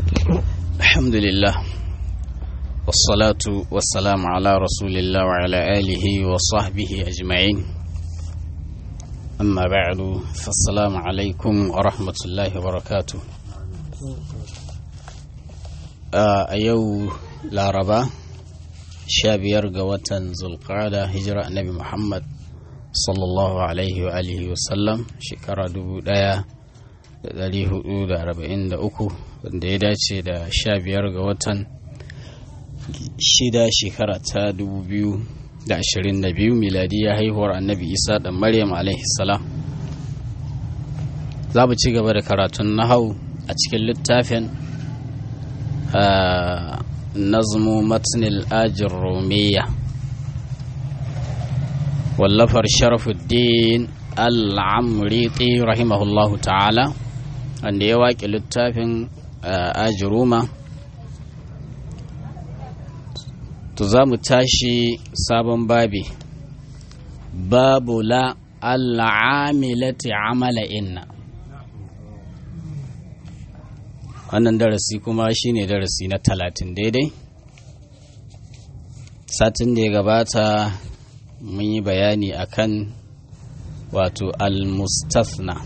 الحمد لله والصلاة والسلام على رسول الله وعلى آله وصحبه أجمعين أما بعد فالسلام عليكم ورحمة الله وبركاته a yau laraba sha biyar ga watan zulqada hijira annabi muhammad sallallahu alaihi wa alihi wasallam shekara dubu daya da dari hudu da arba'in da uku wanda ya dace da sha biyar ga watan shida shekara ta dubu biyu da ashirin da biyu miladiya haihuwar annabi isa da maryam alaihi salam za mu ci gaba da karatun nahau a cikin littafin نظم متن الآج الرومية واللفر شرف الدين العمريطي رحمه الله تعالى أن يواك للتافن آج روما تزام تاشي سابن بابي باب لا العاملة عمل إن wannan darasi kuma shine darasi na talatin daidai satin da ya gabata mun yi bayani akan wato al-mustathna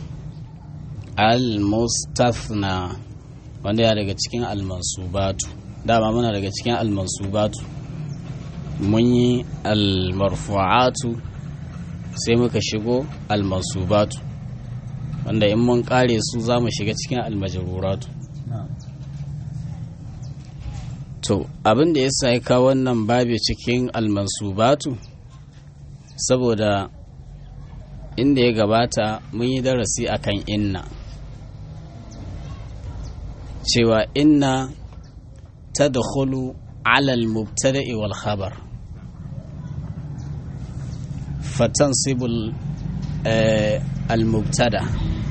al-mustathna wanda ya daga cikin al-mansubatu dama muna daga cikin al-mansubatu mun yi al-marfu'atu sai muka shigo al-mansubatu wanda in mun kare su za mu shiga cikin al-majruratu To, abin da ya sa ya kawo wannan babi cikin almansubatu, saboda inda ya gabata mun yi darasi akan inna. Cewa inna ta da alal mubtada'i wal khabar. Fatan sibul al-mubtada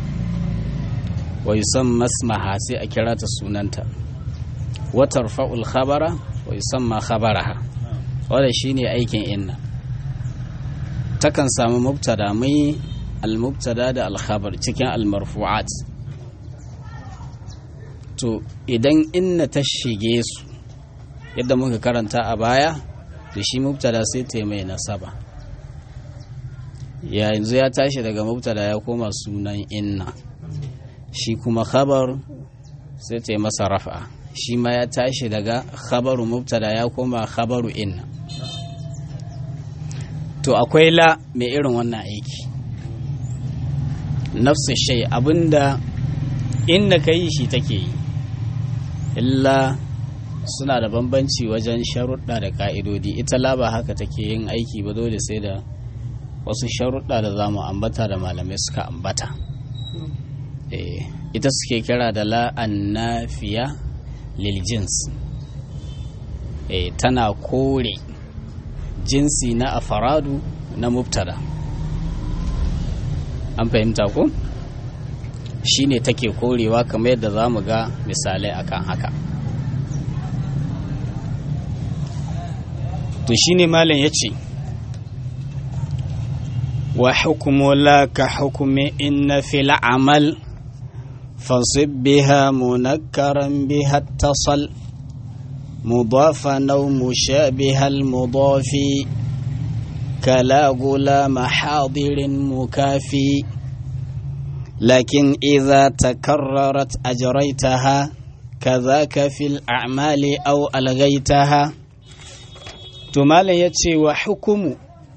wa yusamma masmaha sai a kira ta sunanta. وترفع الخبر ويسمى خبرها wanda shine aikin inna takan samu mubtada mai al-mubtada da al-khabar cikin al-marfu'at to idan inna ta shige su yadda muka karanta a baya da shi mubtada sai ta mai nasaba yanzu ya tashi daga mubtada ya koma sunan inna shi kuma khabar sai ta yi masa rafa shi ma ya tashi daga khabaru mubtada ya koma khabaru inna to akwai la mai irin wannan aiki nafsu shai abinda inda ka yi shi take yi illa suna da bambanci wajen sharuɗa da ƙa'idodi ita la ba haka take yin aiki ba dole sai da wasu sharuɗa da za mu ambata da malamai suka ambata ita suke kira da la'an nafiya liljins e, tana kore jinsi na afaradu na mubtada an fahimta ko shine take korewa kamar yadda za mu ga misalai akan haka to shine malam ya ce wa hukumu la ka hukumi inna fil amal فانصب بها منكرا بها اتصل مضافا أو مشابه المضاف كلا غلام حاضر مكافي لكن إذا تكررت أجريتها كذاك في الأعمال أو ألغيتها تمال يتشي وحكم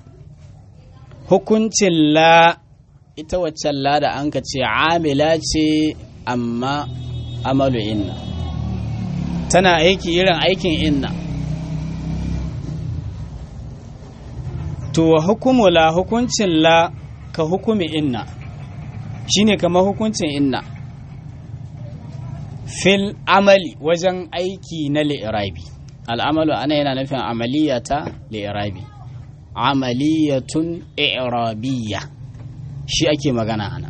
حكم لا ita waccan lada an ka ce amila ce amma amalu inna tana aiki irin aikin inna to wa hukumu la hukuncin la ka hukumi inna shine kamar hukuncin inna fil amali wajen aiki na li'irabi al'amalu ana yana nufin amaliyata li'irabi amaliyatun i'rabiyya shi ake magana ana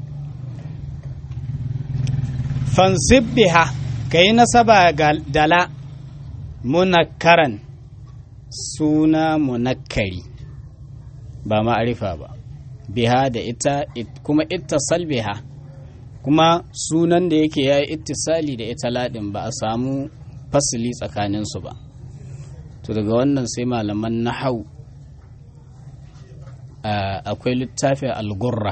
fansib biha ka yi nasaba ga dala munakkaran suna munakkari ba ma'arifa ba biha da ita kuma ittasal biha kuma sunan da yake ya yi ittisali da ita ladin ba a samu fasili tsakaninsu ba to daga wannan sai malaman nahau akwai littafin algurra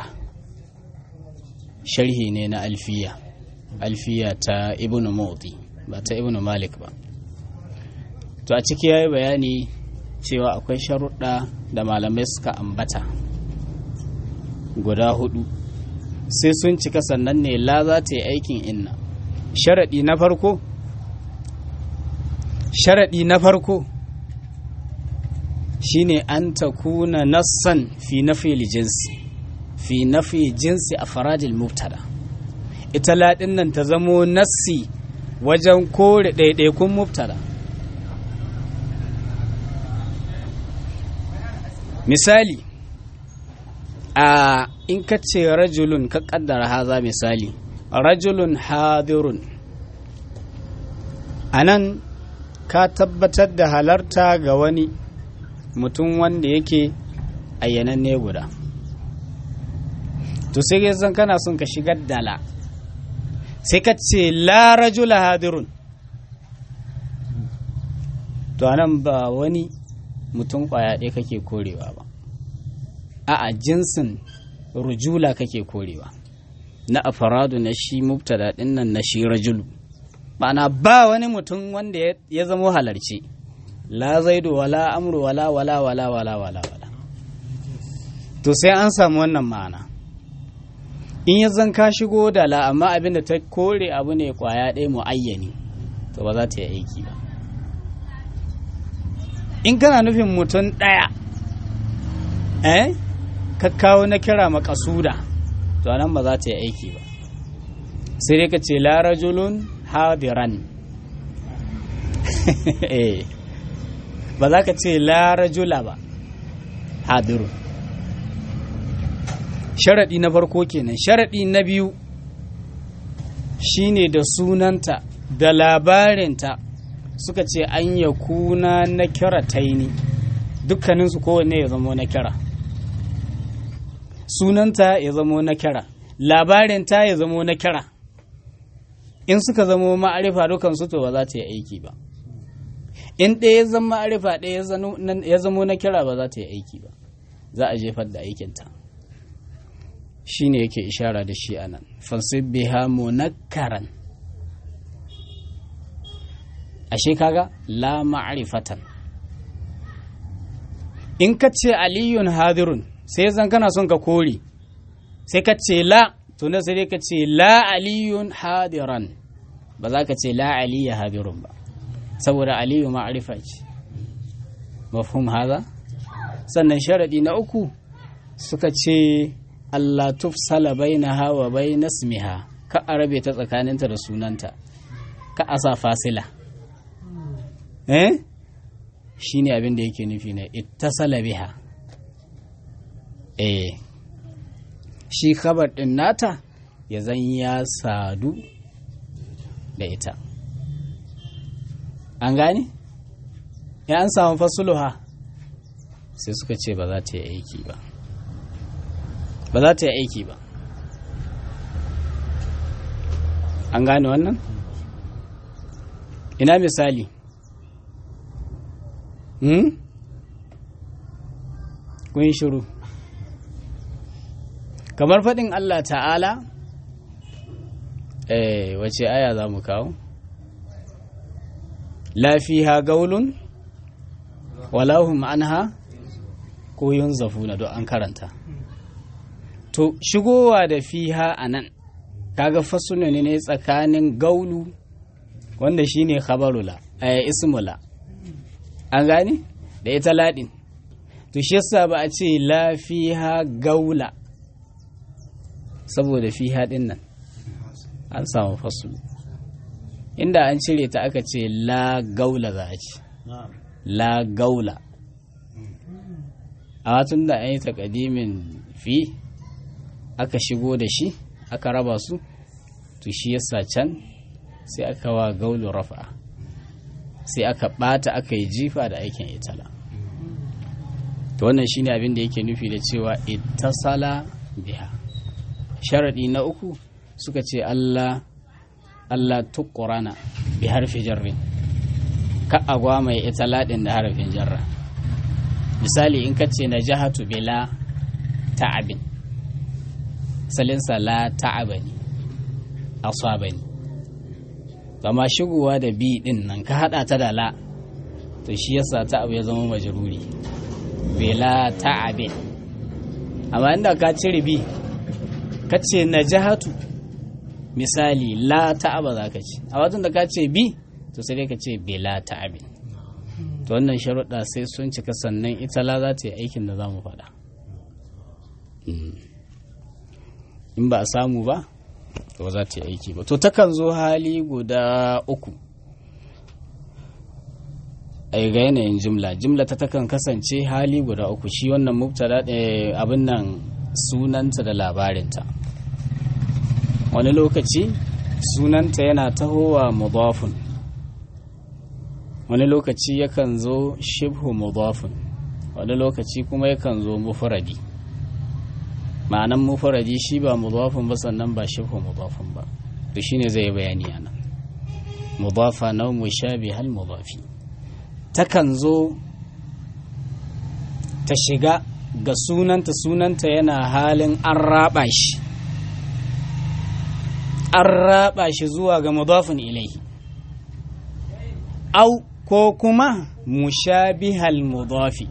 sharhi ne na alfiya alfiya ta ibnu mawdi ba ta ibnu malik ba to a ciki ya yi bayani cewa akwai sharuɗa da malamai suka ambata guda hudu sai sun cika sannan ne la za ta yi aikin inna sharaɗi na farko sharaɗi na farko shine an ta kuna nassan fi nafi jinsi fi nafi jinsi a faradil mubtada ita laɗin nan ta zamo nassi wajen kore ɗaiɗaikun mubtada misali a in ka ce rajulun ka kaddara haza misali rajulun hadirun a nan ka tabbatar da halarta ga wani mutum wanda yake ayyananne guda to sai zan kana son ka shigar dala sai ka ce la rajula hadirun to anan ba wani mutum kwaya ɗaya kake korewa ba a'a jinsin rujula kake korewa na afaradu na shi mubtada ɗin nan na shi rajulu ma'ana ba wani mutum wanda ya zamo halarci la zaidu wala amru wala wala wala wala wala wala to sai an samu wannan ma'ana in ya zan ka shigo da la amma abin da ta kore abu ne kwaya ɗaya mu'ayyani to ba za ta yi aiki ba in kana nufin mutum ɗaya eh ka kawo na kira makasuda to nan ba za ta yi aiki ba sai dai ka ce la rajulun hadiran ba za ka ce la rajula ba hadirun sharaɗi na farko kenan sharaɗi na biyu shine da sunanta da labarinta suka ce an ya kuna na kira taini dukkaninsu kowanne ya zamo na kira sunanta ya zamo na kira labarinta ya zamo na kira in suka zamo ma'arifa dukansu to ba za ta yi aiki ba in ɗaya ya zama ma'arifa ɗaya ya zamo na kira ba za ta yi aiki ba za a jefar da aikinta shi ne yake ishara da shi anan fansib biha munakkaran ashe kaga la ma'rifatan in ka ce aliyun hadirun sai zan kana son ka kore sai ka ce la to na sai ka ce la aliyun hadiran ba za ka ce la aliya hadirun ba saboda aliyu ma'rifa ce mafhum haza sannan sharadi na uku suka ce Allah tufsala bainaha wa baina ismiha ka arabe ta tsakaninta da sunanta ka asa fasila eh shine abin da yake nufi na ittasala biha eh shi khabar din nata ya zan ya sadu da ita an gane ya an samu fasuluha sai suka ce ba za ta yi aiki ba ba za ta yi aiki ba an gane wannan ina misali hmm? kun shiru kamar faɗin Allah ta'ala eh wace aya za mu kawo lafiha gaulun walahum anha ko yun zafuna don an karanta to shigowa da fiha a nan kaga fasuna ne tsakanin gaulu wanda shine khabarula a ismula an gane da ita ladin to shi yasa ba a ce la fiha gaula saboda fiha din nan an samu fasulu inda an cire ta aka ce la gaula za a ce la gaula a tun da an yi takadimin fi aka shigo da shi aka raba su to shi yasa can sai aka wa gaulu rafa sai aka bata aka yi jifa da aikin itala to wannan shine abin da yake nufi da cewa ittasala biha sharadi na uku suka ce Allah Allah tuqrana bi harfi jarrin ka agwa mai ita ladin da harfin jarra misali in ka ce najahatu bila ta'abin salinsa la ta'abani asabani amma shigowa da bi din nan ka hada ta da la to shi yasa ta'ab ya zama majruri bila ta'abin amma inda ka cire bi ka ce najahatu misali la ta'aba za ka ce a watan da ka ce bi to sai dai ka ce bila ta'abin to wannan sharuɗa sai sun cika sannan ita la za ta yi aikin da za mu faɗa in ba a samu ba to ba za ta yi aiki ba to takan zo hali guda uku a ga yanayin jimla jimla ta takan kasance hali guda uku shi wannan mubtada abin nan sunanta da labarinta wani lokaci sunanta yana tahowa mudafun wani lokaci yakan zo shibhu mudafun wani lokaci kuma yakan zo mufradi ma'anan mufradi shi ba mudafun ba sannan ba shibhu mudafun ba to shine zai bayani ana mudafa na mushabi hal mudafi takan zo ta shiga ga sunanta sunanta yana halin an raba shi an raba shi zuwa ga mudafin ilaihi au ko kuma mushabihal mudafi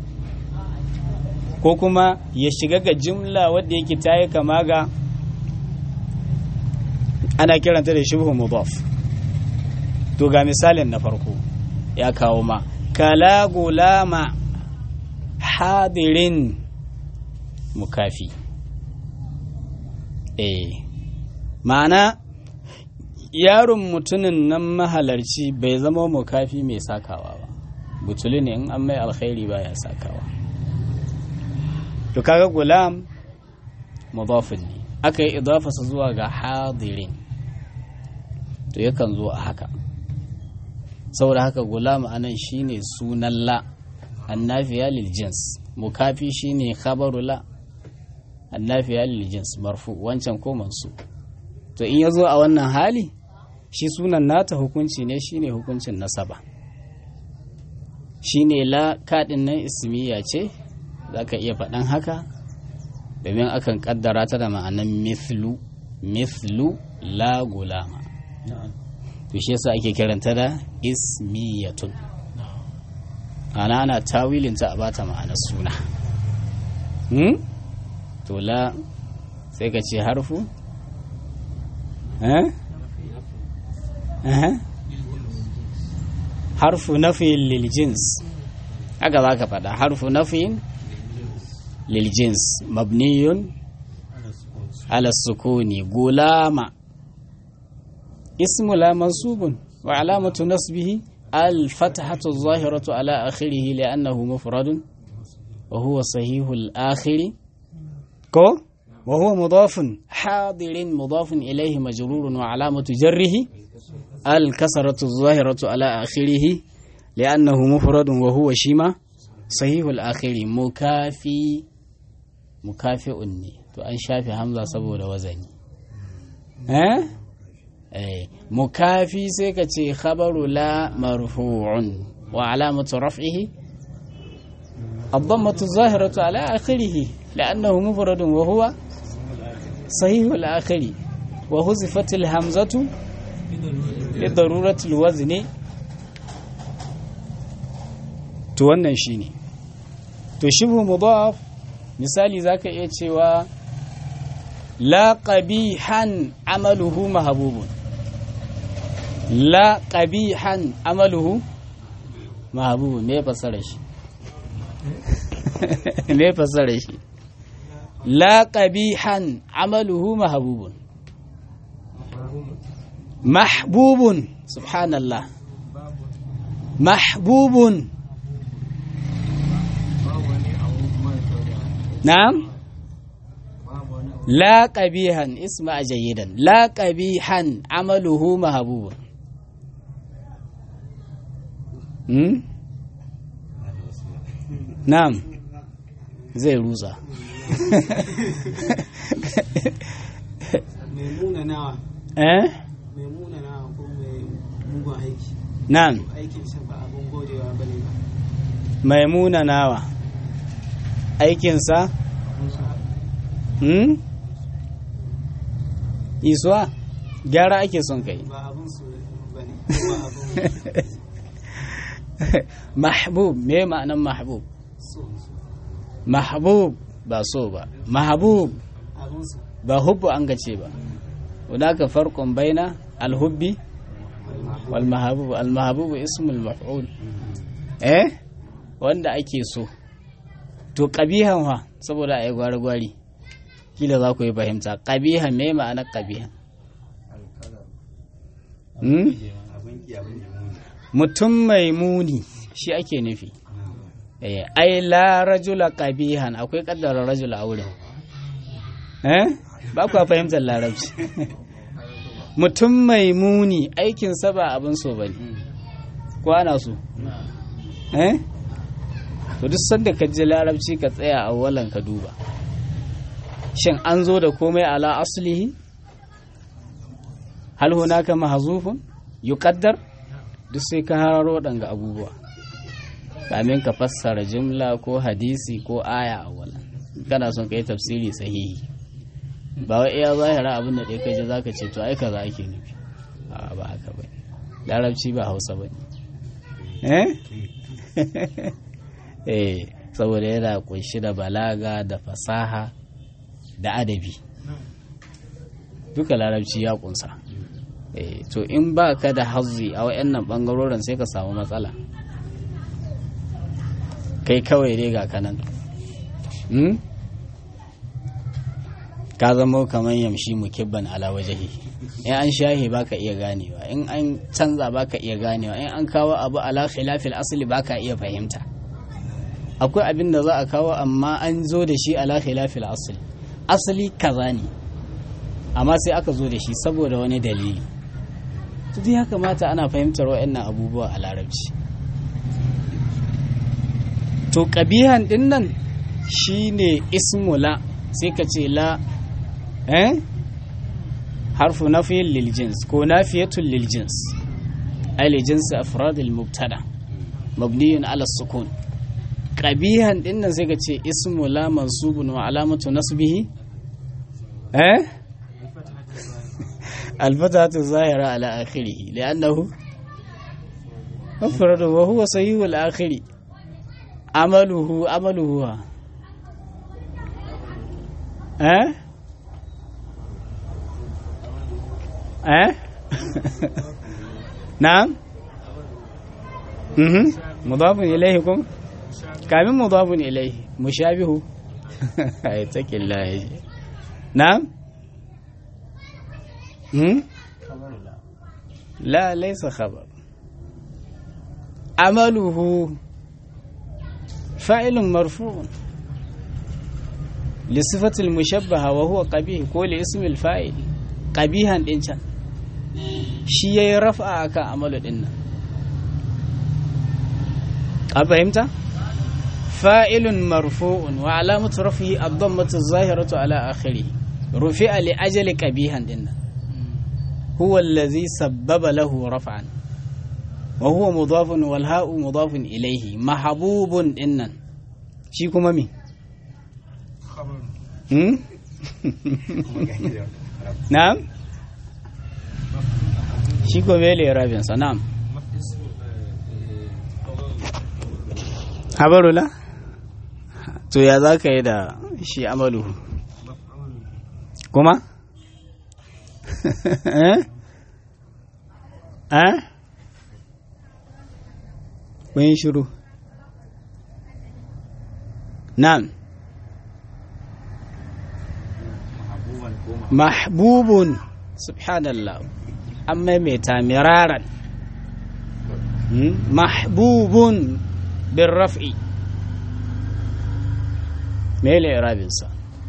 ko kuma ya shiga ga jimla wadda yake ta yi kama ga ana kiranta da shibhu mudaf to ga misalin na farko ya kawo ma kala gulama hadirin mukafi eh ma'ana yaron mutumin nan mahalarci bai zama mukafi mai sakawa ba butuli ne in an mai alkhairi baya sakawa to kaga gulam mudafin ne aka yi idafasa zuwa ga hadirin to yakan zo a haka saboda haka gulam anan shine sunan la annafiya lil jins mukafi shine khabaru la annafiya lil jins marfu wancan ko mansu to in yazo a wannan hali shi sunan nata hukunci ne shine hukuncin nasaba shine la kadin nan ismiya ce zaka iya faɗan haka domin akan kaddara ta da ma'anan mithlu mithlu la gulama to shi yasa ake kiranta da ismiyatun ana ana tawilinta a bata ma'anar suna hmm? to la sai ka ce harfu eh? eh? harfu nafiyin liljins haka za ka faɗa harfu nafiyin liljins mabniyun ala sukuni gulama ismu la mansubun wa alamatu nasbihi الفتحة الظاهرة على آخره لأنه مفرد وهو صحيح الآخر كو وهو مضاف حاضر مضاف إليه مجرور وعلامة جره الكسرة الظاهرة على آخره لأنه مفرد وهو شيما صحيح الآخر مكافي مكافئ تو أن شافي همزة سبو وزني ها أه؟ mukafi sai ka ce khabaru la marfu'un wa alamatu raf'ihi الضمة الظاهرة على آخره لأنه مفرد وهو صحيح الآخر وهزفت الهمزة لضرورة الوزن to wannan shine to shibhu mudaf misali zaka iya cewa la qabihan amaluhu mahbubun la qabihan amaluhu mahbubun me fasara shi me fasara shi la qabihan amaluhu mahbubun mahbubun subhanallah mahbubun na'am la qabihan isma jayidan la qabihan amaluhu mahbubun hmm? na'am zai rusa mai muna nawa eh mai muna nawa ko mai mugun aiki nan aikin sa ba abun godewa ba ne ba maimuna nawa aikinsa hmm? isuwa gyara ake son kai ba abun su ba ne ba abun mahbub me ma'anan mahbub so mahbub ba so ba mahbub abun su ba hubbu an gace ba hunaka farqun baina alhubbi wal mahbub al mahbub ismul maf'ul eh wanda ake so to qabihan wa saboda ai gwari gwari kila za ku yi fahimta qabihan me ma'anar qabihan hmm? mutum mai muni shi ake nufi eh ai la rajula qabihan akwai kaddara rajula a wurin eh ba ku fahimtar larabci mutum mai muni aikinsa ba abin so ba ne ko ana so eh to duk sanda ka ji larabci ka tsaya a walan ka duba shin an zo da komai ala aslihi hal hunaka mahzufun yuqaddar duk sai ka hararo waɗanga abubuwa kamin ka fassara jumla ko hadisi ko aya a walan kana son ka yi tafsiri sahihi ba wai iya zahira abin da ɗaya kai ji zaka ce to ai kaza ake nufi a ba haka ba larabci ba hausa ba eh eh saboda yana kunshi da balaga da fasaha da adabi duka larabci ya kunsa eh to in ba ka da hazzi a wayannan bangarorin sai ka samu matsala kai kawai dai ga kanan hmm? ka zama kamar yamshi mukibban ala wajahi in an shahi baka iya ganewa in an canza baka iya ganewa in an kawo abu ala khilafil asli baka iya fahimta akwai abin da za a kawo amma an zo da shi ala khilafil asli asali kaza ne amma sai aka zo da shi saboda wani dalili to ya kamata ana fahimtar wa'annan abubuwa a larabci to kabihan din nan shine ismula sai ka ce la eh harfu nafiyin lil jins ko nafiyatun lil jins ay li jins afrad al mubtada mabniyun ala sukun qabihan din nan sai ka ce ismu la mansubun wa alamatu nasbihi eh الفتحة الظاهرة على آخره لأنه مفرد وهو صحيح الآخر عمله عمله أه أه نعم مهم. مضاف إليكم كامل مضاف إليه مشابه اتق الله نعم مم؟ لا ليس خبر عمله فاعل مرفوع لصفة المشبهة وهو قبيح كل اسم الفاعل قبيحا دينشان shi ya yi rafa a kan amalu ɗin nan a fahimta fa'ilun marfu'un wa alamatu rafi abdon matu zahiratu ala akhiri rufi a li'ajali ƙabihan ɗin nan huwa allazi sabbaba lahu raf'an wa huwa mudafun wal ha'u mudafun ilaihi mahabubun ɗin nan shi kuma me hmm? na'am shi ko mele rabinsa na'am habarula to ya za ka yi da shi amalu kuma eh eh kun shiru na'am mahbubun subhanallah an maimaita miraran mahbubun bin raf'i mele irabinsa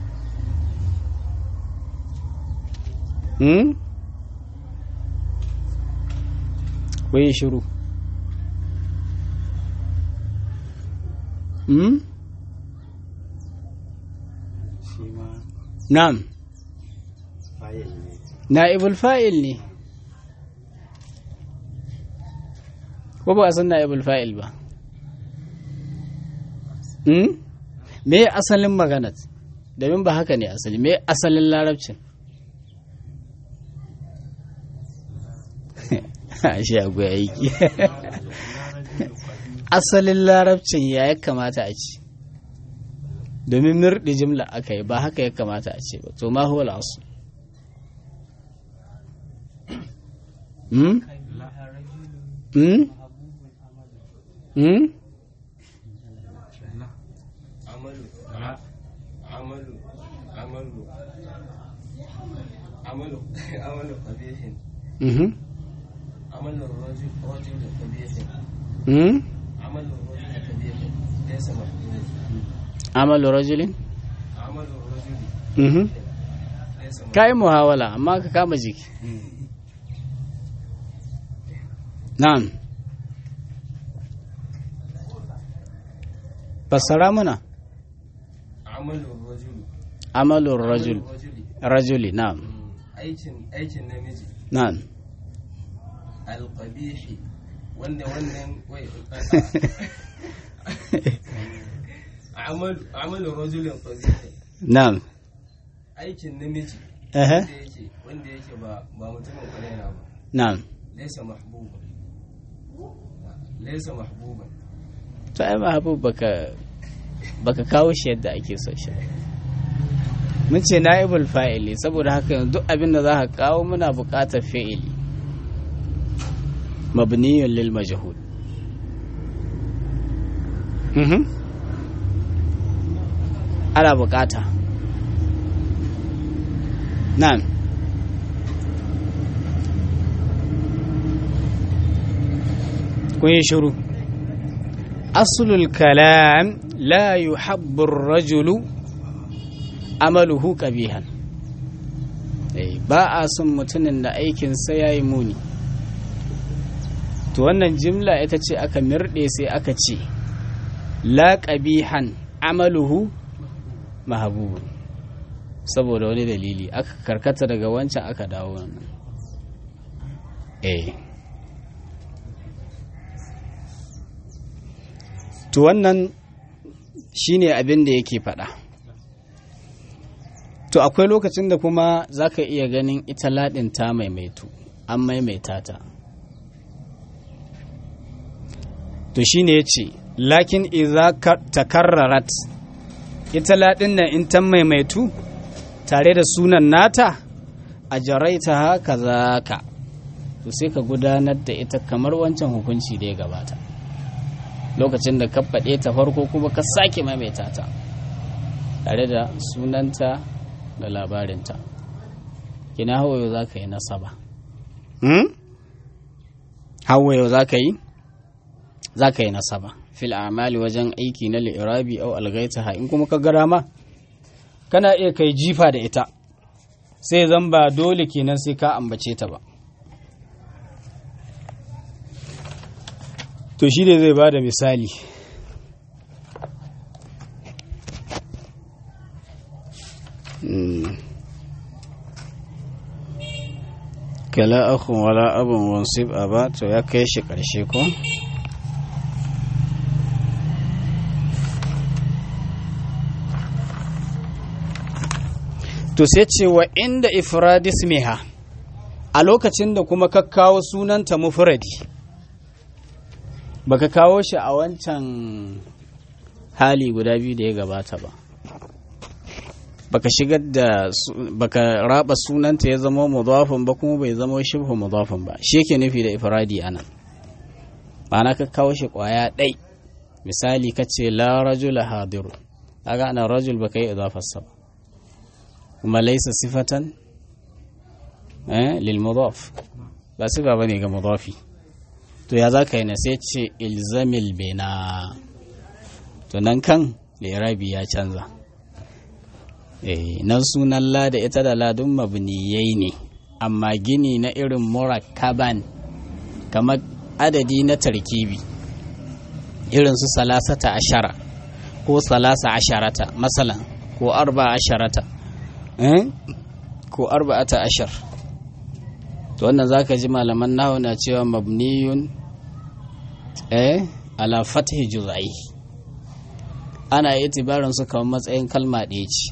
kwaye shiru na'am na'ibul fa'il ne ko ba a san na'ibul fa'il ba hmm? me asalin maganat domin ba haka ne asali me asalin larabcin shi akwai aiki asalin larabcin ya ya kamata a ci domin mirɗi jimla aka yi ba haka ya kamata a ce ba to ma huwa al'asu hmm? hmm? hmm? عمل عمل عمل عمل قبيح mhm, عمل الرجل رجل قبيح hmm? عمل الرجل قبيح ليس محمود amalu rajulin عمل الرجل mhm. ليس محمود ka yi muhawala amma ka kama jiki na'am fassara muna عمل الرجل amalur rajul الرجل rajuli na'am aikin aikin namiji na'am alqabihi wanda wannan wai amal amal rajulin qabihi na'am aikin namiji ehe wanda yake wanda yake ba ba mutumin kwarai na ba na'am laysa mahbuban laysa mahbuban to ai mahabub baka baka kawo shi yadda ake so shi mun ce na'ibul fa'ili saboda haka yanzu duk abin da za ka kawo muna buƙatar fi'ili mabniyun lil majhul mhm ana buƙata na'am kun yi shiru aslul kalam la yuhabbu ar-rajulu amaluhu qabihan eh ba a son mutumin da aikinsa yayi muni to wannan jimla ita ce aka mirɗe sai aka ce la qabihan amaluhu mahabubu saboda wani dalili aka karkata daga wancan aka dawo wannan eh to wannan shine abin da yake faɗa to akwai lokacin da kuma za ka iya ganin ita laɗin ta maimaitu an maimaita ta to shine ya ce lakin iza takarrarat ita laɗin nan in ta maimaitu tare da sunan nata a jaraita haka za ka to sai ka gudanar da ita kamar wancan hukunci da ya gabata lokacin da ka faɗe ta farko kuma ka sake maimaita ta tare da sunanta da labarinta kina hawayo za ka yi nasaba hawayo za ka yi za ka yi nasaba fil amali wajen aiki na li'irabi au algaitaha in kuma ka gara ma kana iya kai jifa da ita sai zan ba dole kenan sai ka ambace ta ba to shi ne zai ba da misali kala akhun wala abin wansib a ba to ya kai shi ƙarshe ko to sai ce wa inda ifradis miha a lokacin da kuma ka kawo sunanta mufradi baka kawo shi a wancan hali guda biyu da ya gabata ba baka shigar da baka raba sunanta ya zama mudafin ba kuma bai zama shibhu mudafin ba shi yake nufi da ifradi ana ma'ana ka kawo shi kwaya ɗai misali ka ce la rajula hadiru kaga ana rajul baka yi idafarsa ba kuma laisa sifatan eh lil mudaf ba sifa bane ga mudafi to ya za ka yi na sai ce ilzamil bena to nan kan lirabi ya canza nan sunan la da ita da ladun mabniyai ne amma gini na irin murakkaban kamar adadi na tarkibi irin su salasata ashara ko salasa asharata masalan ko arba asharata ko arba'ata ashar to wannan zaka ji malaman nahu na cewa mabniyun eh ala fathi juz'ai ana itibarin su kamar matsayin kalma ɗaya ce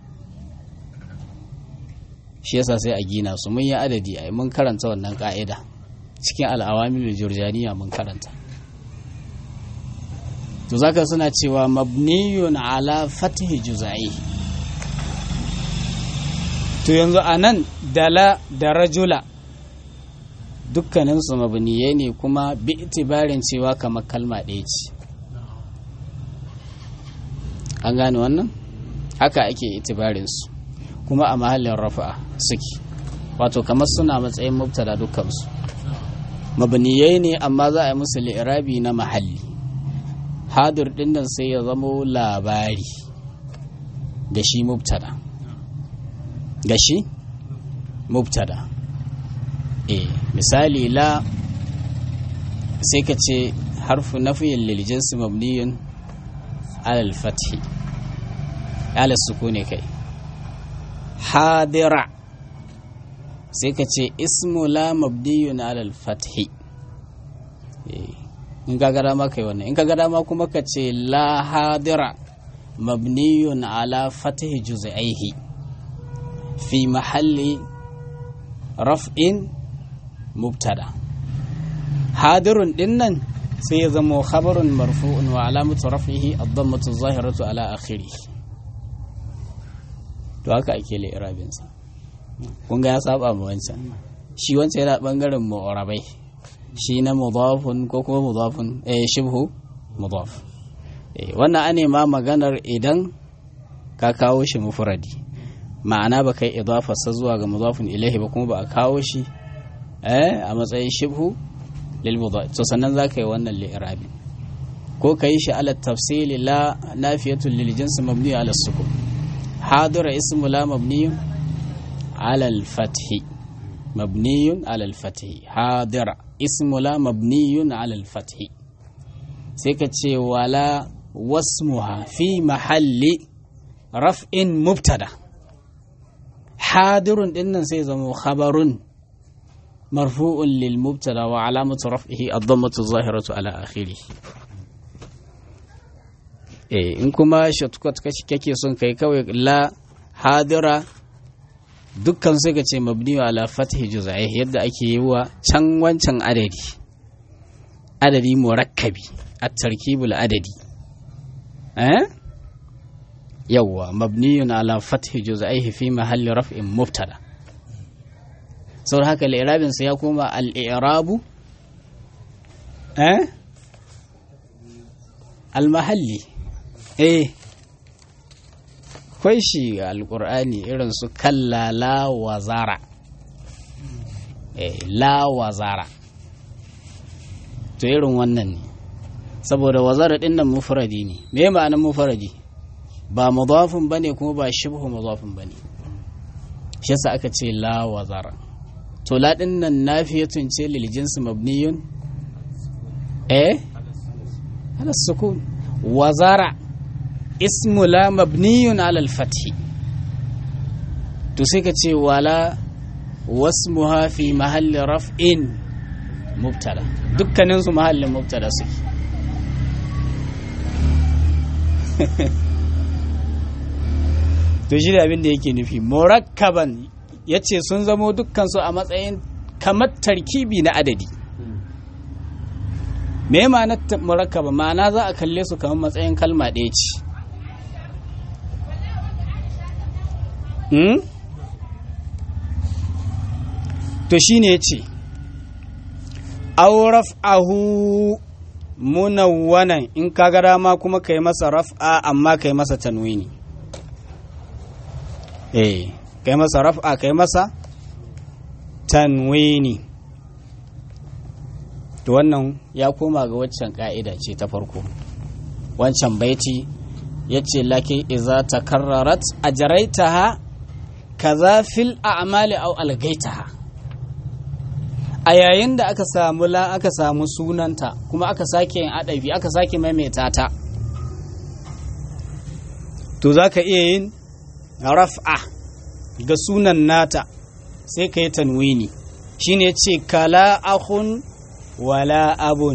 shi yasa sai a gina su mun yi adadi ai mun karanta wannan ka'ida cikin al'awamil jurjaniya mun karanta to zaka suna cewa mabniyun ala fathi juz'ai to yanzu anan dala da rajula dukkaninsu mabniyai ne kuma bi itibarin cewa kamar kalma ɗaya ce an gane wannan haka ake itibarinsu kuma a mahallin rafa'a suke wato kamar suna matsayin mubtada dukkansu mabniyai ne amma za a yi musu li'irabi na mahalli hadir dinnan sai ya zamo labari ga shi mubtada ga shi mubtada e misali la sai ka ce harfu nafiyin liljinsu mabniyun alal fathi alal sukuni kai hadira sai ka ce ismu la mabniyun alal fathi in ka gada ma kai wannan in ka gada ma kuma ka ce la hadira mabniyun ala fathi juz'aihi fi mahalli raf'in mubtada hadirun dinnan sai ya zama khabarun marfu'un wa alamatu raf'ihi ad-dammatu zahiratu ala akhirih to haka ake li'irabin sa kun ga ya saba mu wancan shi wancan yana bangaren mu'arabai shi na mudafun ko kuma mudafun eh shibhu mudaf eh wannan ane ma maganar idan ka kawo shi mufradi ma'ana ba kai idafa sa zuwa ga mudafun ilaihi ba kuma ba a kawo shi eh a matsayin shibhu lil mudaf to sannan zaka yi wannan li'irabi ko kai shi ala tafsili la nafiyatun lil jins mabni ala sukun hadira ismu la mabni ala al fathi mabni ala al fathi hadira ismu la mabni ala al fathi sai ka ce wala wasmuha fi mahalli raf'in mubtada hadirun dinnan sai zama khabarun marfu'un lil mubtada wa alamatu raf'ihi ad-dammatu zahiratu ala akhirih eh in kuma shortcut kake son kai kawai la hadira dukkan sai ka ce mabni ala fathi juz'ai yadda ake yi wa can wancan adadi adadi murakkabi at-tarkibul adadi eh yawwa mabniyun ala fathi juz'aihi fi mahalli raf'in mubtada saboda haka al sa ya koma al-i'rabu eh al-mahalli eh kwai shi alqur'ani irin su kalla la wazara eh la wazara to irin wannan ne saboda wazara din nan mufradi ne me ma'anar mufradi ba mudafin bane kuma ba shibhu mudafin bane shi yasa aka ce la wazara to la din nan nafiyatun ce lil jinsi mabniyun eh ala sukun wazara ismu la mabniyun ala al fathi to sai ka ce wala wasmuha fi mahalli raf'in mubtada dukkanin su mahallin mubtada suke to shi da abin da yake nufi murakkaban ya ce sun zamo dukkansu a matsayin kamar tarkibi na adadi me ma'anar murakkaba ma'ana za a kalle su kamar matsayin kalma ɗaya ce to shi ne ya ce auraf ahu munawwanan in ka ga dama kuma ka yi masa raf'a amma ka yi masa tanwini eh kai masa raf'a kai masa tanwini to wannan ya koma ga waccan ka'ida ce ta farko wancan baiti yace laki iza takarrarat ajraitaha kaza fil a'mali aw algaitaha a yayin da aka samu la aka samu sunanta kuma aka sake yin adabi aka sake maimaita ta to zaka iya yin raf'a ga sunan nata sai ka yi tanwini shine ce kala akhun wala abun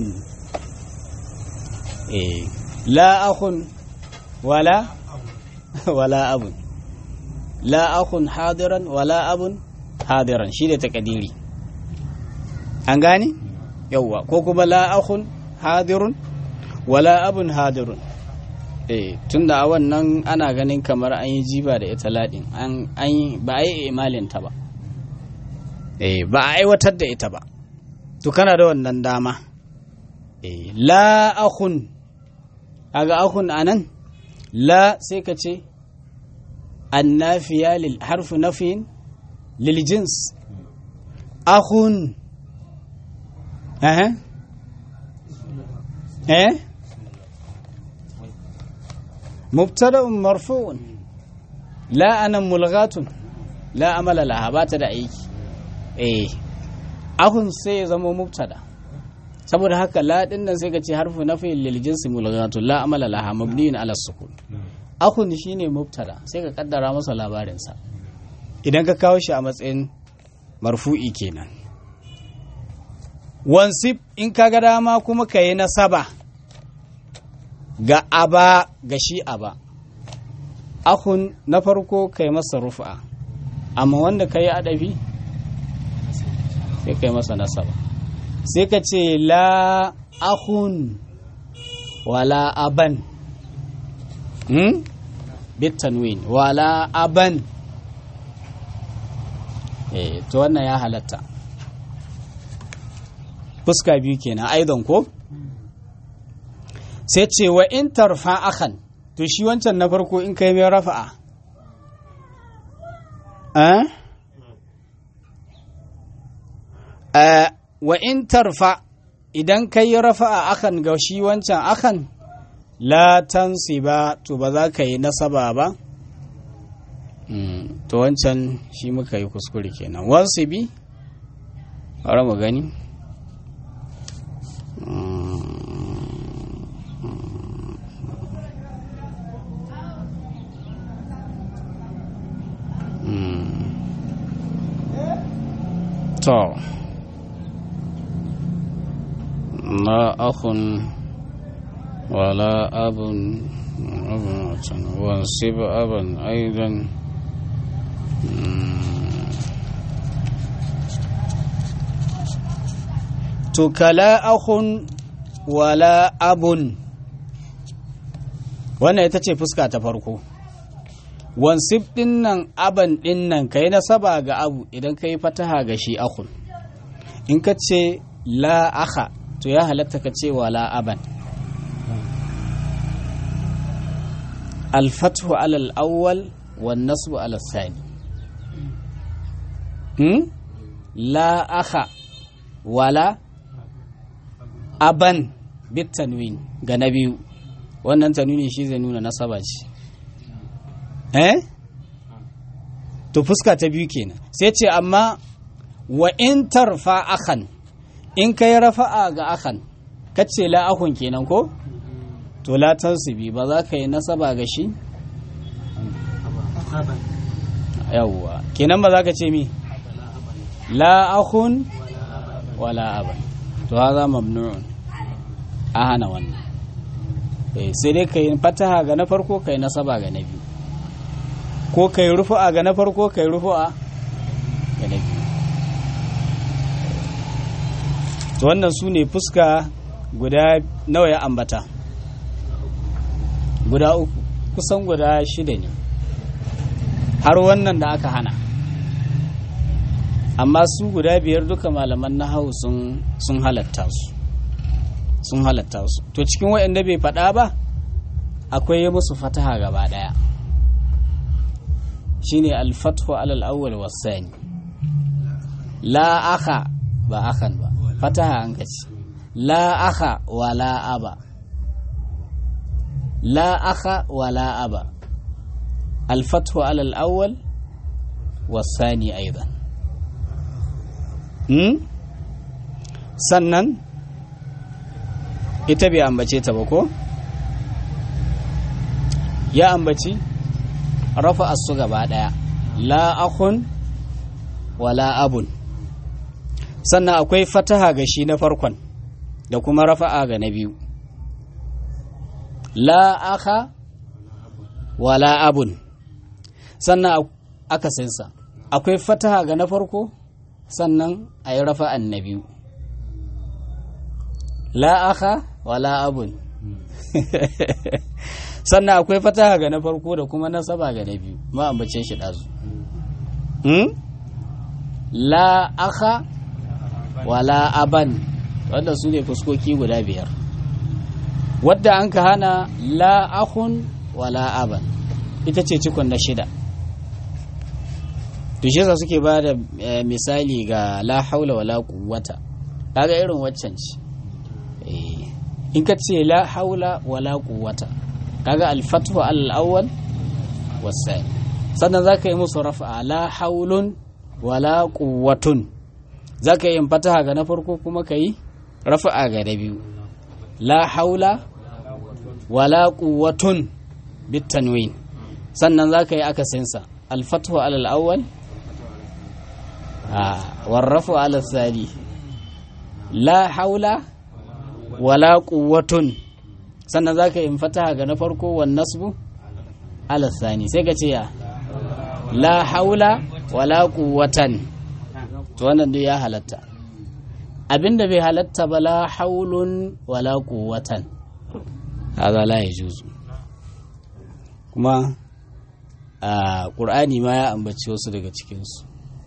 eh la akhun wala wala abun la akhun hadiran wala abun hadiran shi da takadiri an gane yauwa ko kuma la akhun hadirun wala abun hadirun eh tunda a wannan ana ganin kamar an yi jiba da ita ladin an an ba a yi imalin ta ba eh ba a aiwatar da ita ba to kana da wannan dama eh la akhun aga akhun anan la sai ka ce annafiya lil harfu nafiyin lil jins akhun eh eh مبتدا مرفوع لا انا ملغات لا عمل لها بات da aiki eh ahun sai ya zama mubtada saboda haka la din nan sai ka ce harfu nafi lil jinsi mulghatu la amala laha mabniun ala sukun ahun shine mubtada sai ka kaddara masa labarin sa idan ka kawo shi a matsayin marfu'i kenan wansib in ka ga dama kuma ka yi nasaba ga aba ga shi aba akun na farko kai masa rufa amma wanda ka yi adafi sai kai masa nasaba sai ka ce la akun wala aban hmm? bitanwin wala aban eh to wannan ya halatta fuska biyu kenan aidan ko sai ce wa in tarfa akan to shi wancan na farko in kai mai rafa'a wa in tarfa idan kai rafa'a akan ga shi wancan akan la ba to ba za ka yi nasaba ba to wancan shi muka yi kuskure kenan wansu bi bari mu gani to la akhun wala abun abun wansib aban aidan to kala akhun wala abun wannan ita ce fuska ta farko wansif din nan aban din nan ka yi nasaba ga abu idan ka yi fataha ga shi akun in ka ce la aka to ya halatta ka ce wa la aban alfathu alal awwal wan nasbu alal sani hmm? la aka wala aban bit tanwin ga na biyu wannan tanwini shi zai nuna nasaba ce eh to fuska ta biyu kenan sai ce amma wa in tarfa akan in kai rafa'a ga akan kace la akun kenan ko to la tansibi ba za ka yi nasaba ga shi yawwa kenan ba za ka ce mi la akun wala aban to haza mamnu'un a hana wannan sai dai ka yi fataha ga na farko ka yi nasaba ga na biyu ko ka yi rufu'a ga na farko ka yi rufu'a ga na biyu to wannan su ne fuska guda nawa ya ambata guda uku kusan guda shida ne har wannan da aka hana amma su guda biyar duka malaman na hau sun halatta su sun halatta su to cikin waɗanda bai faɗa ba akwai yi musu fataha gaba ɗaya shine alfathu alal awwal wasani la aka ba akan ba fataha an kaci la aka wa la aba la aka wa la aba alfathu alal awwal wasani aidan hmm? sannan ita bai ambace ta ba ko ya ambaci rafa su gaba daya la akun wala abun sannan akwai fataha ga shi na farkon da kuma rafa'a ga na biyu la aka wala abun sannan akasinsa akwai fataha ga na farko sannan a yi rafa'an na biyu la aka wala abun sannan akwai fataha ga na farko da kuma nasaba ga na biyu ma ambace shi ɗazu la aka wala aban wanda su ne fuskoki guda biyar wadda an ka hana la akun wala aban ita ce cikon na shida tushesa suke ba da misali ga la haula wala quwwata kaga irin waccan ce in ka ce la haula wala quwwata kaga al-fathu al-awwal wasai sannan zaka yi musu rafa la haulun wala quwwatun zaka yi fataha ga na farko kuma kai rafa'a ga na biyu la haula wala quwwatun bitanwin sannan zaka yi akasinsa al-fathu al-awwal warrafu ala thani la haula wala quwwatun sannan zaka yi fataha ga na farko wan nasbu ala thani sai ka ce ya la haula wala quwwatan to wannan duk ya halatta abinda bai halatta ba la haulun wala quwwatan hada la yajuzu kuma a qur'ani ma ya ambaci wasu daga cikin su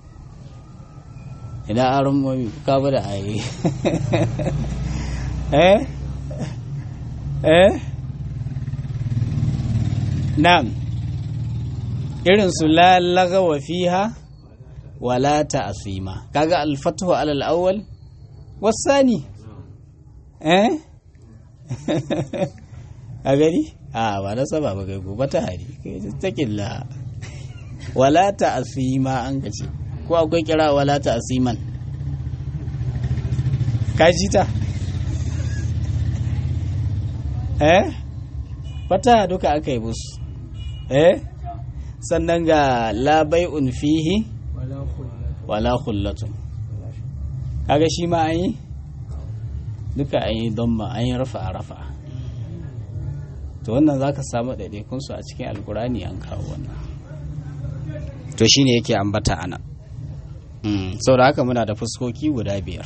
ina aron mami ka bada ayi eh eh na'am irin su la lagawa fiha wala ta'sima kaga al-fathu ala al-awwal wasani eh a gani a ba na saba ba kai gobe ta hari kai takilla wala ta'sima an kace ko akwai kira wala ta'siman ka ji ta eh fata duka aka yi musu eh sannan ga labai'un fihi wala khullatun kaga shi ma an yi duka an yi don ma an yi rafa rafa to wannan za ka samu ɗaiɗaikunsu a cikin alkurani an kawo wannan to shi ne yake ambata ana sau da haka muna da fuskoki guda biyar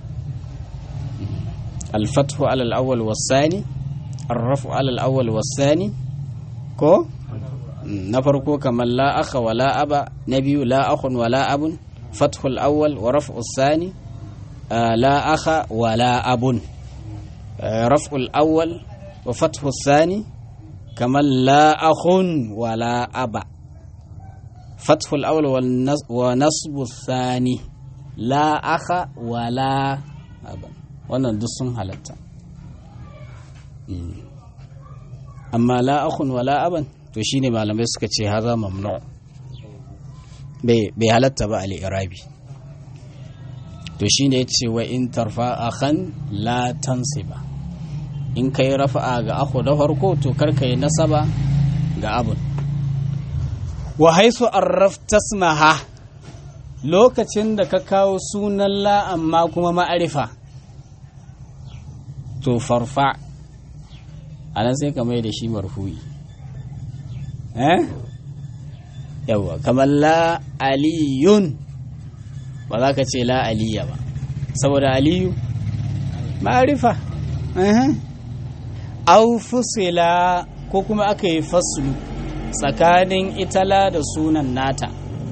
alfathu alal awwal wasani arrafu alal awwal wasani ko na farko kamar la akha wala aba na biyu la akhun wala abun fathul awwal wa raf'u sani la akha wala abun raf'ul awwal wa fathu sani kamar la akhun wala aba fathul awwal wa nasbu sani la akha wala aba wannan duk sun halatta amma la akhun wala aban to shine malamai suka ce haza mamnu bai halatta ba al-irabi to shine yace wa in tarfa akhan la tansiba in kai rafa'a ga akhu da farko to kar kai nasaba ga abun wa haisu arrafta ismaha lokacin da ka kawo sunan la amma kuma ma'arifa to farfa anan sai ka mai da shi marfu'i eh yawa kamar la aliyun ba za ka ce la aliya ba saboda aliyu ma'arifa au fusila ko kuma aka yi faslu tsakanin itala da sunan nata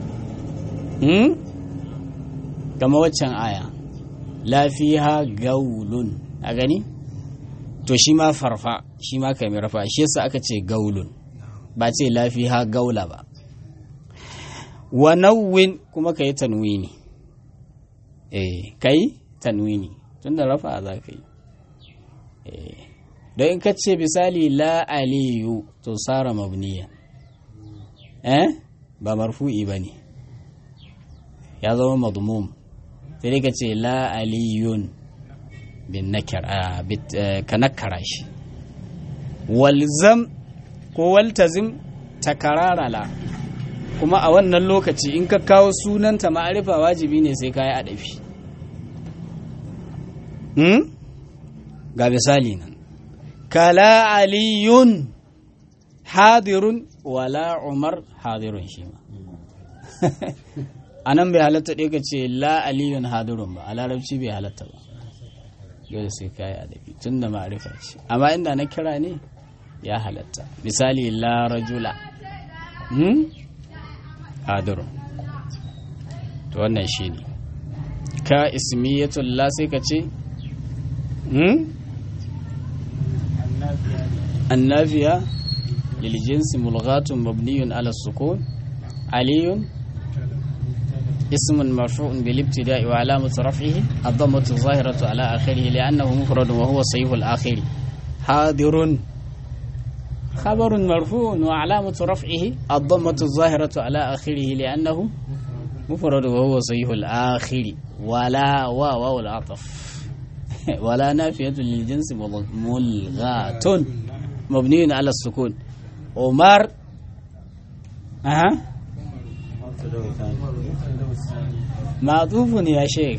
kama waccan aya lafiha gaulun a gani to shi ma farfa shi ma kai rafa shi yasa aka ce gaulun ba ce lafiha gaula ba wa nawwin kuma ka yi tanwini eh ka yi tanwini tun da rafa za ka yi eh don in ka ce misali la aliyu to sara mabniya eh ba marfu'i ba ne ya zama madmum sai dai ka ce la aliyun bin nakar ka nakara shi walzam ko waltazim takararala kuma a wannan lokaci in ka kawo sunanta ma'arifa wajibi ne sai ka yi adafi hmm? ga misali nan kala aliyun hadirun wala umar hadirun shi ma a nan bai halatta ɗaya ka ce la aliyun hadirun ba a larabci bai halatta ba dole sai ka yi adabi tun da ma'arifa ce amma inda na kira ne ya halatta misali la rajula hmm? hadirun to wannan shi ne ka ismiyatul la sai ka ce hmm? annafiya للجنس ملغاة مبني على السكون علي اسم مرفوع بالابتداء وعلامة رفعه الضمة الظاهرة على آخره لأنه مفرد وهو صحيح الآخر حاضر خبر مرفوع وعلامة رفعه الضمة الظاهرة على آخره لأنه مفرد وهو صحيح الآخر ولا واو العطف ولا نافية للجنس ملغاة مبني على السكون عمر أها معطوف يا شيخ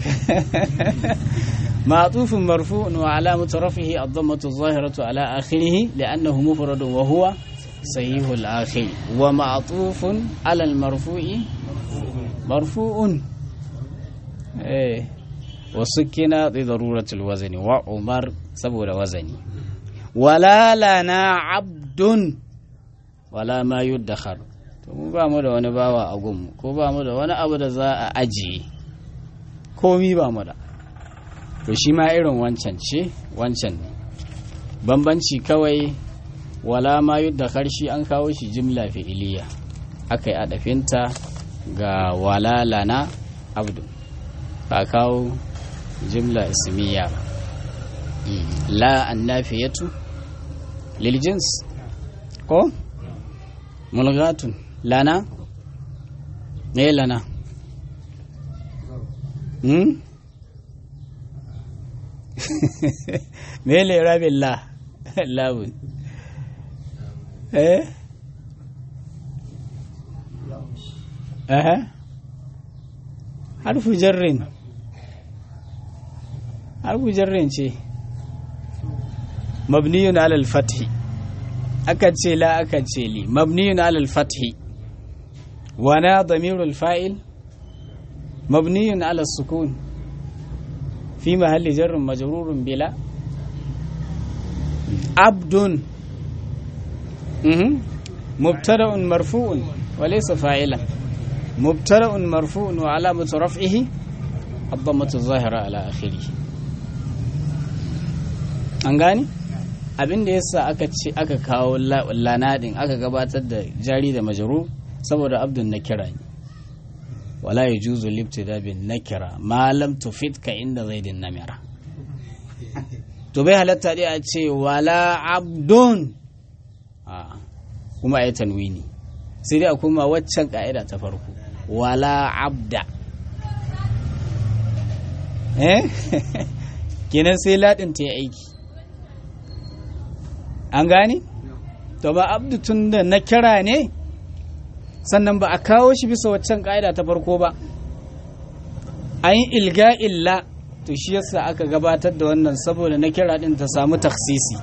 معطوف مرفوع وعلامة رفعه الضمة الظاهرة على آخره لأنه مفرد وهو صحيح الآخر ومعطوف على المرفوع مرفوع إيه وسكن لضرورة الوزن وعمر سبب وزني ولا لنا عبد wala ma yuddakhar to mu ba mu da wani bawa a gunmu ko ba mu da wani abu da za a ajiye komi ba mu da to shi ma irin wancan ce wancan ne bambanci kawai wala ma yuddakhar shi an kawo shi jimla fi'iliya aka yi adafinta ga wala lana abdu ba kawo jimla ismiya ba la annafiyatu lil jins ko mulgatun lana me lana hmm me le rabin la labun eh eh harfu jarrin harfu jarrin ce mabniyun alal fathi aka ce la aka ce li mabniyun alal fathi wana damirul fa'il mabniyun alal sukun fi mahalli jarrin majrurun bila abdun mubtada'un marfu'un wa laysa fa'ilan mubtada'un marfu'un wa alamatu raf'ihi الضمة الظاهرة على آخره an gani abin da yasa aka ce aka kawo lanadin aka gabatar da jari da majaru saboda abdun na kira ne wala ya juzu libtida bin nakira ma lam tufid ka inda zaidin namira to bai halatta dai a ce wala abdun a kuma ayi tanwini sai dai a kuma waccan ka'ida ta farko wala abda eh kenan sai ladin ta yi aiki an gane to ba abdu tun da na kira ne sannan ba a kawo shi bisa waccan ka'ida ta farko ba an yi ilga illa to shi yasa aka gabatar da wannan saboda na kira din ta samu taksisi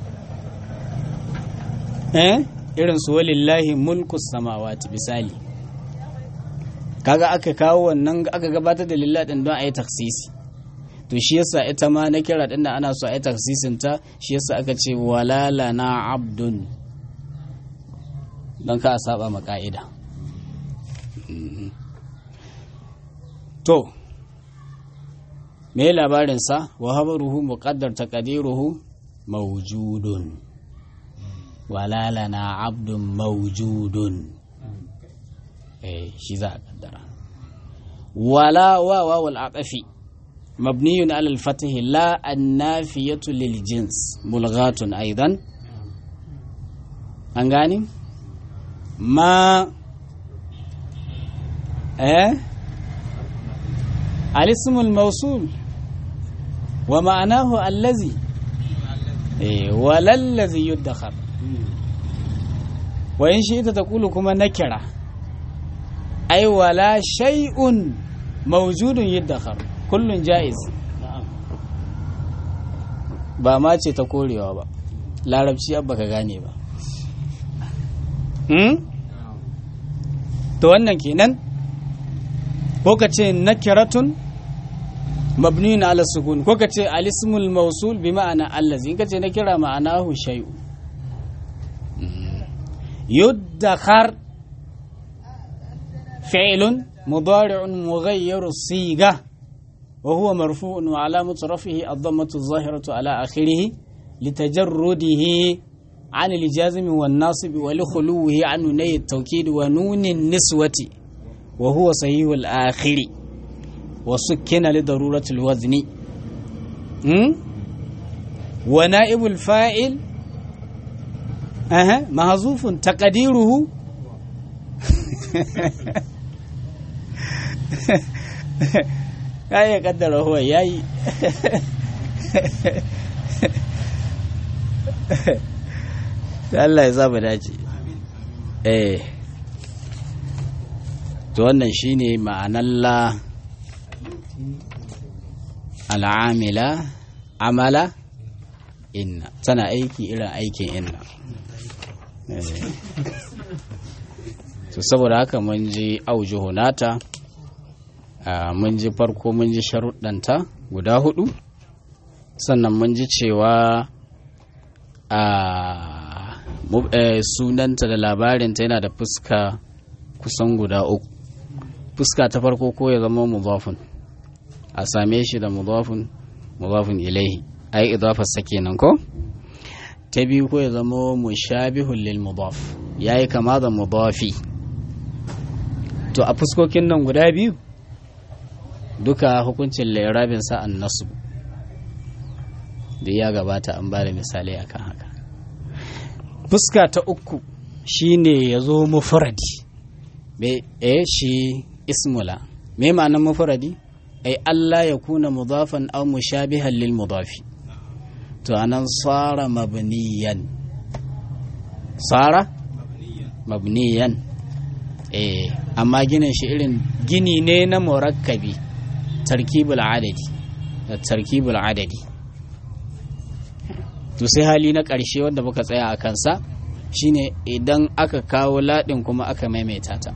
eh irin su walillahi mulkus samawati misali kaga aka kawo wannan aka gabatar da lillah din don a yi taksisi to shi yasa ita ma na kira din ana so a yi taksisin ta shi yasa aka ce walala na abdun don ka a saba ma ka'ida to me labarinsa wa habaruhu muqaddar taqdiruhu mawjudun walala na abdun mawjudun eh shi za a kaddara wala wa wawul aqafi مبني على الفتح لا النافية للجنس ملغاة أيضا أنغاني ما إيه الاسم الموصول ومعناه الذي إيه ولا الذي يدخر وإن شئت تقول كما نكرة أي ولا شيء موجود يدخر kullun ja'iz ba ma ce ta korewa ba larabci abba ka gane ba hmm? to wannan kenan ko ka ce nakiratun mabniyun ala sukun ko ka ce alismul mausul bi ma'ana allazi in ka ce nakira ma'anahu shay'u يدخر فعل مضارع مغير الصيغة وهو مرفوع وعلامة رفعه الضمة الظاهرة على آخره لتجرده عن الجازم والناصب ولخلوه عن نوني التوكيد ونون النسوة وهو صحيح الآخر وسكن لضرورة الوزن م? ونائب الفاعل أها محذوف تقديره ya iya kaddara huwa ya yi Allah ya saba dace eh to wannan shine ma'anar la al'amila amala inna tana aiki irin aikin inna to saboda haka mun ji aujuhu nata mun ji farko mun ji sharuɗanta guda hudu sannan mun ji cewa a sunanta da labarinta yana da fuska kusan guda uku fuska ta farko ko ya zama mudafun a same shi da mudafun mudafun ilaihi ai idafarsa kenan ko ta biyu ko ya zama mushabihun lil mudaf yayi kama da mudafi to a fuskokin nan guda biyu duka hukuncin lairabin sa'an nasu da ya gabata an ba da misalai akan haka fuska ta uku shine ya zo mufuradi e shi ismula me ma'anar mufuradi ai Allah ya kuna mudafan aw mushabihan lil mudafi to anan sara mabniyan sara mabniyan eh amma ginin shi irin gini ne na murakkabi tarkibul adadi da tarkibul adadi to sai hali na ƙarshe wanda muka tsaya a kansa shine idan aka kawo laɗin kuma aka maimaita ta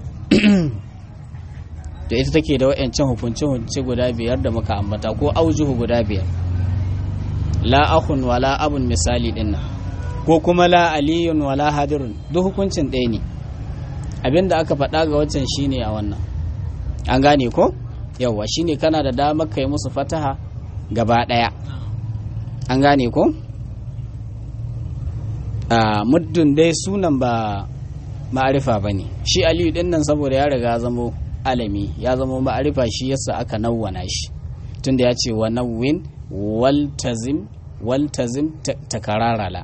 to ita take da wa'ancan hukunce-hukunce guda biyar da muka ambata ko aujuhu guda biyar la akhun wala abun misali din ko kuma la aliyun wala hadirun duk hukuncin ɗaya ne abinda aka faɗa ga waccan shine a wannan an gane ko yawwa shine kana da damar kai musu fataha gaba ɗaya an gane ko a muddin dai sunan ba ma'arifa ba ne shi aliyu din nan saboda ya riga zamo alami ya zamo ma'arifa shi yasa aka nawwana shi tunda ya ce wa nawwin waltazim waltazim takararala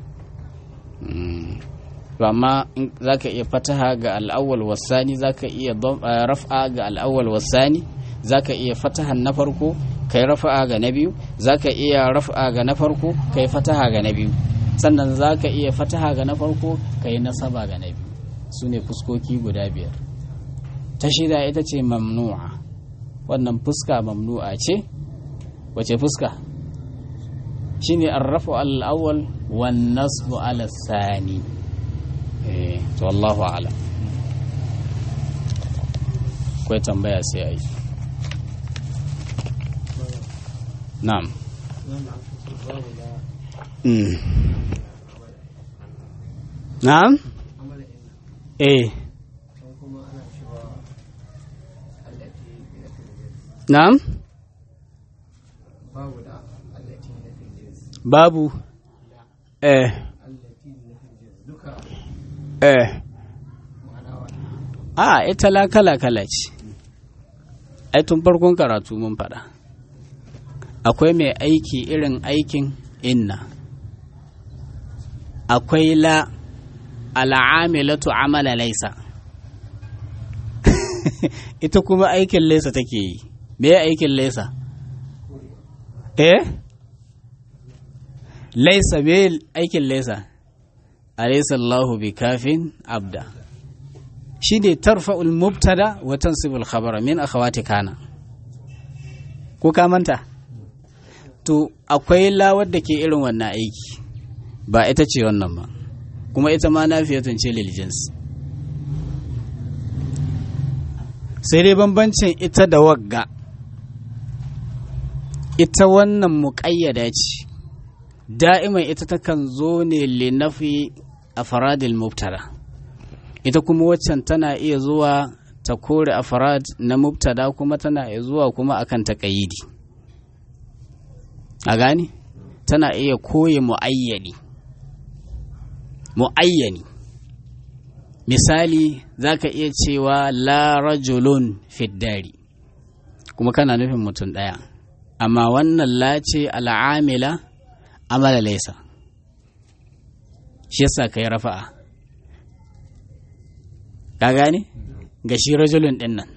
amma za ka iya fataha ga al'awwal wasani za ka iya raf'a ga al'awwal wasani za ka iya fatahan na farko kai rafa'a ga na biyu za ka iya raf'a ga na farko kai fataha ga na biyu sannan za ka iya fataha ga na farko kai nasaba ga na biyu su ne fuskoki guda biyar ta shida ita ce mamnu'a wannan fuska mamnu'a ce wace fuska shine arrafu al-awwal wan nasbu ala sani eh to wallahu a'lam kai tambaya sai ai na'am mm. na'am eh na'am babu eh eh a ita la kala kala ce ai tun farkon karatu mun faɗa akwai mai aiki irin aikin inna akwai la al'amilatu amala laisa ita kuma aikin laisa take yi me aikin laisa eh laisa me aikin laisa alaysa Allahu bi kafin abda shine tarfa'ul mubtada wa tansibul khabara min akhawati kana ko ka manta to akwai la wadda ke irin wannan aiki ba ita ce wannan ba kuma ita ma nafiyatun ce lil jins sai dai bambancin ita da wagga ita wannan muƙayyada ce da'iman ita takan zo ne linafi a faradil mubtada ita kuma waccan tana iya zuwa ta kore a farad na mubtada kuma tana iya zuwa kuma akan taƙayidi a gani tana iya koye mu'ayyani mu'ayyani misali za ka iya cewa la rajulun fiddari kuma kana nufin mutum ɗaya amma wannan la ce al'amila amala laisa shi yasa ka yi rafa'a ka gane ga shi rajulun ɗin nan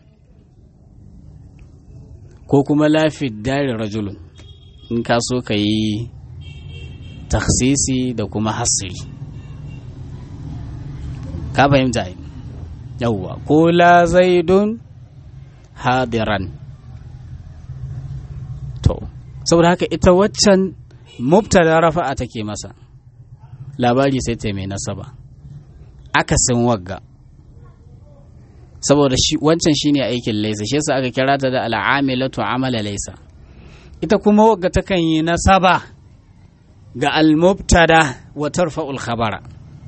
ko kuma la fiddari rajulun in ka so ka yi taksisi da kuma hasiri ka fahimta yi yauwa ko la zaidun hadiran to saboda haka ita waccan mubtada rafa'a take masa labari sai ta mai nasaba akasin wagga saboda shi wancan shine aikin laisa shi yasa aka kira ta da al'amilatu amala laisa ita kuma wagga takan yi nasaba ga al-mubtada wa tarfa'ul khabara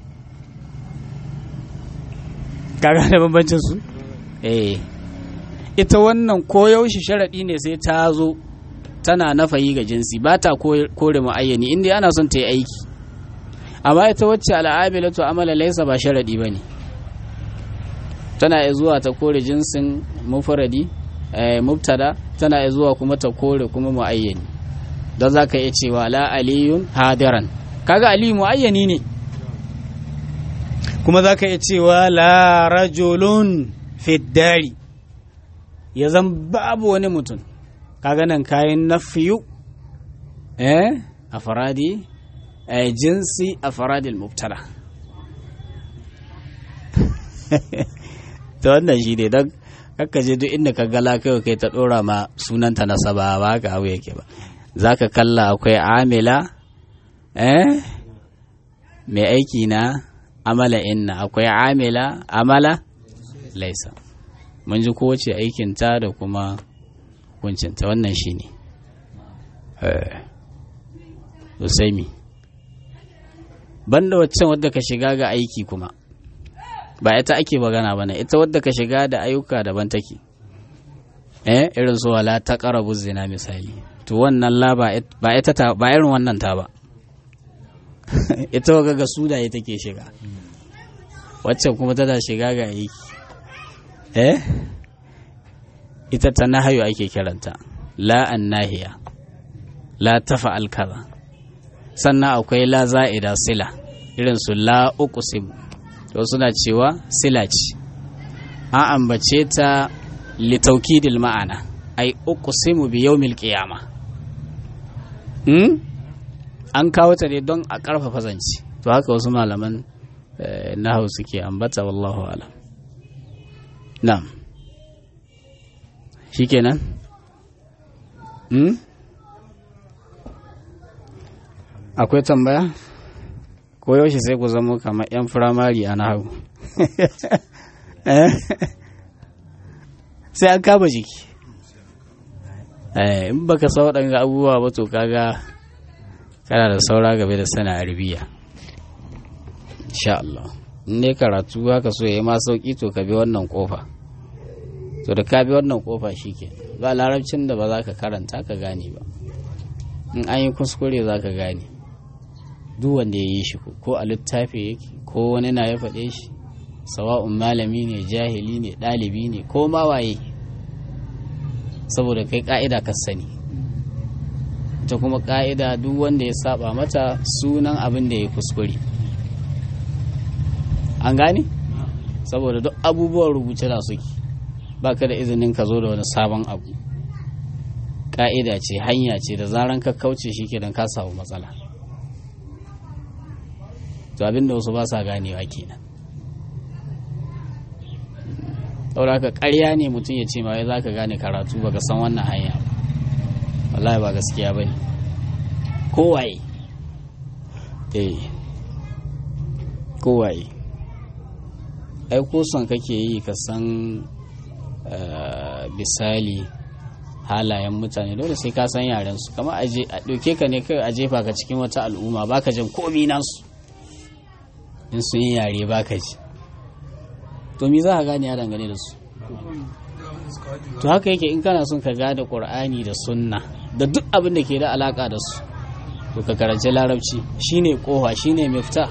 kaga da bambancin su eh ita wannan koyaushe sharaɗi ne sai ta zo tana nafayi ga jinsi ba ta kore mu'ayyani inda ana son ta yi aiki amma ita wacce al'amilatu amala laisa ba sharaɗi ba ne tana iya zuwa ta kore jinsin mufradi mubtada tana iya zuwa kuma ta kore kuma mu'ayyani don za ka iya cewa la aliyun hadiran kaga aliyu mu'ayyani ne kuma za ka iya cewa la rajulun fiddari ya zan babu wani mutum kaga nan kayan nafiyu eh a faradi eh jinsi a faradil mubtada ta wannan shi ne don je duk inda ka gala kai kai ta dora ma sunanta na saba ba haka abu yake ba za ka kalla akwai amila eh mai aiki na amala inna akwai amila amala laisa mun ji kowace aikinta da kuma kuncinta wannan shi ne mi banda waccan wadda ka shiga ga aiki kuma ba ita ake magana ba ne ita wadda ka shiga da ayyuka daban take eh irin su wala ta karabu zina misali to wannan la ba ita ta ba irin wannan ta ba ita waga ga sunaye take shiga waccan kuma tana shiga ga aiki eh ita ta nahayu ake kiranta la an nahiya la tafa'al kaza sannan akwai la za'ida sila irin su la uqsim to suna cewa sila ce an ambace ta litaukidil ma'ana ai uqsimu bi yawmil qiyama hmm? an kawo ta ne don a karfafa zance to haka wasu malaman nahawu suke ambata wallahu alam na'am shikenan hmm? akwai tambaya ko yaushe sai ku zama kamar 'yan firamare a nahawu sai an kama jiki in baka sa waɗanga abubuwa ba to kaga kana da saura game da sana arabiya insha Allah in ne karatu haka so ya yi ma sauki to ka bi wannan kofa to da ka bi wannan kofa shike ba larabcin da ba za ka karanta ka gane ba in an yi kuskure za ka gane duk wanda ya yi shi ko a littafi yake ko wani na ya faɗe shi sawa'un malami ne jahili ne ɗalibi ne ko ma waye saboda kai ƙa'ida ka sani ita kuma ƙa'ida duk wanda ya saba mata sunan abin da ya kuskure an gane saboda duk abubuwan rubuce da suke baka da izinin ka zo da wani sabon abu ƙa'ida ce hanya ce da zaran ka kauce shi kenan ka samu matsala to abin da wasu ba sa ganewa kenan saboda haka ƙarya ne mutum ya ce ma wai za ka gane karatu baka san wannan hanya ba wallahi ba gaskiya ba ne kowaye eh kowaye ai ko son kake yi ka san misali halayen mutane dole sai ka san yaren su kama a ɗauke ka ne kai a jefa ka cikin wata al'umma baka jin komi nasu in sun yi yare baka ji to me za ka gane ya dangane da su to haka yake in kana son ka gane qur'ani da sunna da duk abin da ke da alaka da su to ka karanci larabci shine kowa shine mifta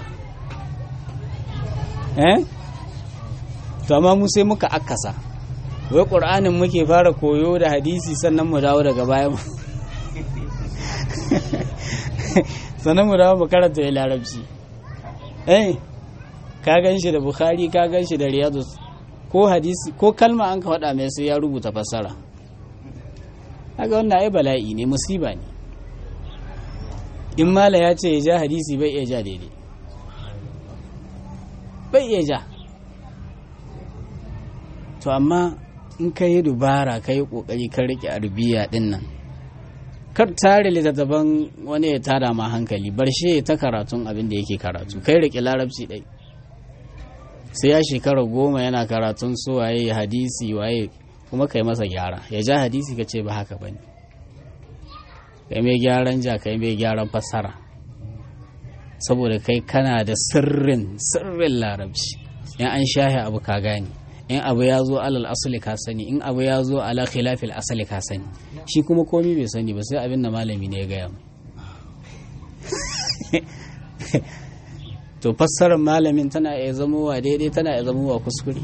eh to amma mu sai muka akasa wai qur'anin muke fara koyo da hadisi sannan mu dawo daga baya sannan mu dawo mu karanta larabci eh ka gan shi da bukhari ka gan shi da riyadu ko hadisi ko kalma an ka faɗa mai sai ya rubuta fassara haka wannan ai bala'i ne musiba ne in mala ya ce ya ja hadisi bai iya ja daidai bai iya ja to amma in ka yi dubara ka yi ƙoƙari ka riƙe arbiya ɗin nan kar tare littattafan wani ya tada ma hankali bar shi ta karatun abin da yake karatu kai riƙe larabci ɗai sai ya shekara goma yana karatun su waye hadisi waye kuma kai masa gyara ya ja hadisi ka ce ba haka ba ne kai mai gyaran ja kai mai gyaran fassara saboda kai kana da sirrin sirrin larabci in an shahe abu ka gane in abu ya zo alal asali ka sani in abu ya zo ala khilafil asali ka sani shi kuma komi bai sani ba sai abin da malami ne ya gaya mu to fassarar malamin tana iya zamowa daidai tana iya zamowa kuskure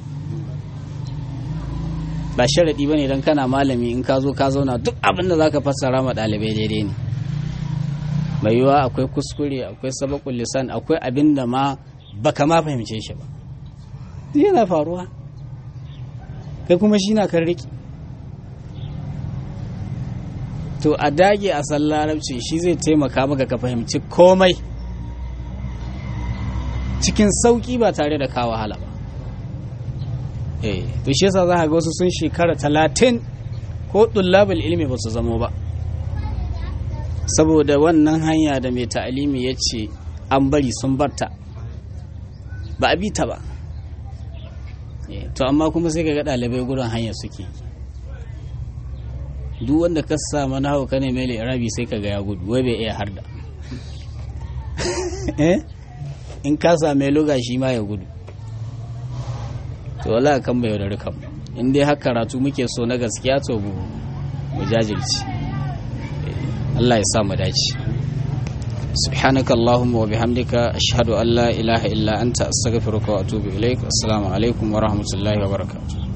ba sharaɗi ba ne don kana malami in ka zo ka zauna duk abin da za ka fassara ma ɗalibai daidai ne mai yiwuwa akwai kuskure akwai sabakun lisan akwai abin da ma baka ma fahimce shi ba yana faruwa kai kuma shi na kan riki to a dage a san larabci shi zai taimaka maka ka fahimci komai cikin sauki ba tare da kawo wahala ba eh to shi yasa za ka ga wasu sun shekara talatin ko dullabul ilmi ba su zamo ba saboda wannan hanya da mai ta'alimi ya ce an bari sun barta ba a bi ta ba to amma kuma sai ka ga ɗalibai gudun hanya suke duk wanda ka samu na hauka ne mai rabi sai ka ga ya gudu wai bai iya harda in ka same luga shi ma ya gudu to wala kan bai yaudari kan in dai haka karatu muke so na gaskiya to mu jajirci Allah ya sa mu dace سبحانك اللهم وبحمدك أشهد أن لا إله إلا أنت أستغفرك وأتوب إليك السلام عليكم ورحمة الله وبركاته